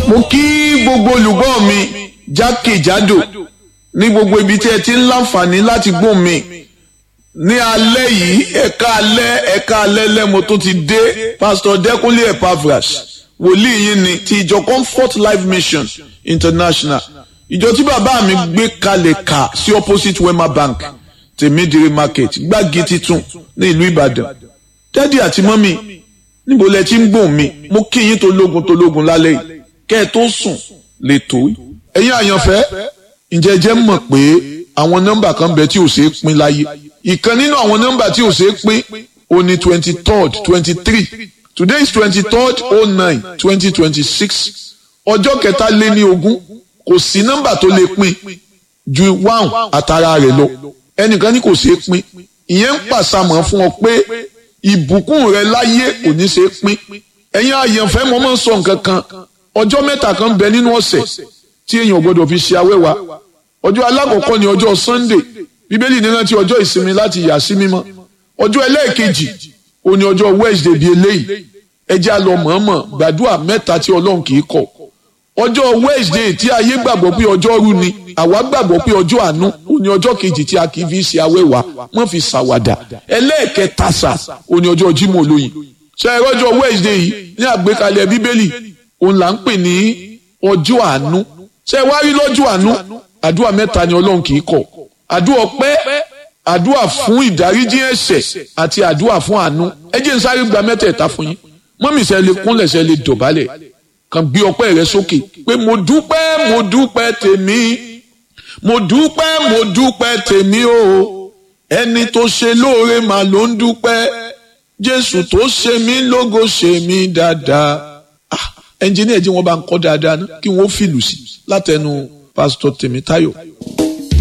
mo kí gbogbo olùgbọ́ mi jákèjádò ní gbogbo ibi tí ẹ ti ń láǹfààní láti gbóhùn mi ní alẹ́ yìí ẹ̀ka alẹ́ ẹ̀ka alẹ́ lẹ́mo tó ti dé pásítọ̀ dẹ́kunlé epavras wòlíì yín ni ti ìjọ comfort life mission international ìjọ tí bàbá mi gbé kalẹ̀ kà sí opposite wema bank tèmídìrí market gbági titun ní ìlú ìbàdàn dádì àti mọ́mì níbo lẹ ti ń gbóhùn mi mo kí yín tó lógun tó lógun lálẹ́ yìí kẹ́ ẹ tó sùn lè tó ẹ̀yin àyànfẹ́ ǹjẹ́ jẹ́ mọ̀ pé àwọn nọ́mbà kan bẹ tí ò ṣeé pín láyé ìkan nínú àwọn nọ́mbà tí ò ṣeé pín ó ní twenty third twenty three today is twenty third oh nine twenty twenty six ọjọ́ kẹta lé ní ogún kò sí nọ́mbà tó lè pín ju one àtàrà rẹ̀ lọ ẹnìkan ní kò ṣeé pín ìyẹn ń pàṣàmọ̀ fún ọ pé ìbùkún rẹ láyé kò ní ṣeé pín ẹ̀yin àyànfẹ́ mo máa ń sọ nǹkan kan ọjọ́ mẹ́ta kan bẹ nínú ọ̀sẹ̀ tí èèyàn gbọ́dọ̀ fi ṣe awẹ́wà ọjọ́ alákọ̀ọ́kọ́ ni ọjọ́ sunday bíbélì ní rántí ọjọ́ ìsinmi láti yà sí mímọ́ ọjọ́ ẹlẹ́ẹ̀kejì ó ní ọjọ́ wednesday bíi eléyìí ẹjẹ́ á lọ mọ̀ọ́mọ̀ gbàdúrà mẹ́ta tí ọlọ́run kì í kọ̀ ọjọ́ wednesday tí ayé gbàgbọ́ pé ọjọ́ rú ni àwa gbàgbọ́ pé ọjọ́ àánú ó ní ọjọ́ kejì tí a kì í fi ṣe awẹ́wà wọ́n fi ṣàwàdà ẹlẹ́ẹ̀kẹta sà ó ní ọjọ́ jímọ̀ olóyin ṣe é rọ́jọ́ wednesday yìí ní àgbékalẹ̀ bíbélì òun là ń pè ní ọjọ́ àánú ṣe wá rí lọ́jọ́ àánú àdúrà mẹ́ta ni ọlọ́run kì í kọ̀ àdúrà ọpẹ́ àdúrà fún ìdáríjì ẹ̀ṣẹ̀ àti àdúrà fún àánú ẹ jẹ́ n sáré gba mẹ́tẹ̀ẹ̀ta fún yín mọ́mì ṣe lè kúnlẹ̀ ṣe lè dọ̀bálẹ̀ kàn gbé ọpẹ́ rẹ sókè pé mo dúpẹ́ mo dúpẹ́ tèmi mo dúpẹ́ mo dúpẹ́ tèmi o ẹni tó ṣe lóore mà ló ń dúpẹ́ jésù tó ṣe mí lógo ṣe mí dáadáa ẹnjìníà jí wọn bá ń kọ́ dáadáa ná kí wọ́n fìlù sí látẹnu pásítọ̀ tèmítáyọ̀